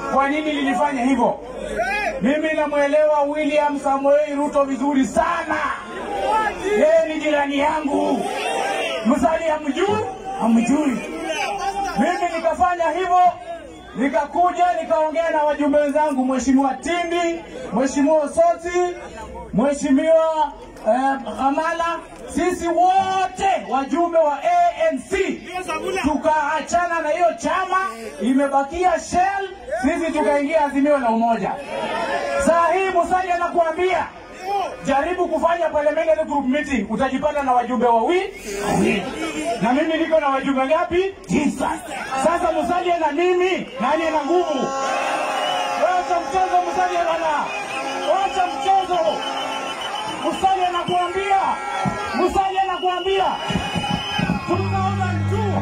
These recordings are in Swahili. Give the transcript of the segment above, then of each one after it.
kwa nini nilifanya hivyo. Mimi namwelewa William Samoei Ruto vizuri sana, yeye ni jirani yangu. Musalia hamjui, hamjui. Mimi nikafanya hivyo, nikakuja nikaongea na wajumbe wenzangu, Mheshimiwa Tindi, Mheshimiwa Osoti, Mheshimiwa eh, Hamala, sisi wote wajumbe wa ANC tukaachana na hiyo chama, imebakia Shell, sisi tukaingia Azimio la Umoja. Saa hii Musalia anakuambia jaribu kufanya parliamentary group meeting, utajipata na wajumbe wawili wawili, na mimi niko na wajumbe ngapi? Tisa. Sasa Musalia na mimi, nani ana nguvu? Wacha mchezo Musalia bana, wacha mchezo. Musalia anakuambia, Musalia anakuambia 2002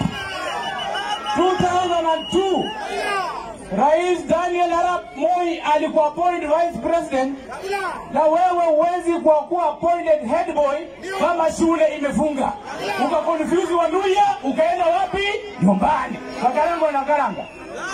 2002 Rais Daniel Arap Moi alikuwa appoint vice president, na wewe huwezi kwa kuwa appointed head boy kama shule imefunga, ukakonfuse Waluya, ukaenda wapi? Nyumbani Kakaranga na Karanga.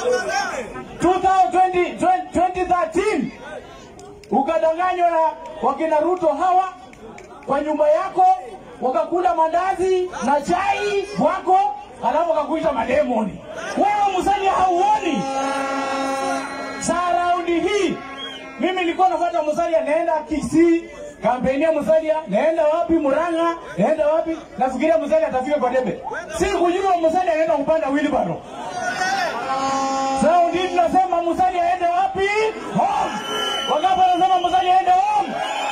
2020 2013 ukadanganywa na wakina Ruto hawa kwa nyumba yako, wakakula mandazi na chai wako, alafu wakakuita mademoni. Wewe Musalia hauoni? Saa raundi hii mimi nilikuwa nafuata Musalia, naenda Kisii kampeni ya Musalia, naenda wapi? Murang'a, naenda wapi? Nafikiria Musalia atafika kwa debe, si kujua Musalia anaenda kupanda wheelbarrow. Raundi hii tunasema Musalia aende wapi? Home. Wangapi wanasema Musalia aende home?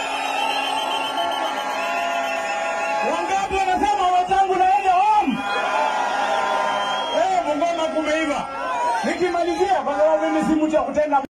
Wangapi wanasema wenzangu naende home? Eh, Bungoma kumeiva. Nikimalizia kwa sababu mimi si mtu wa kutenda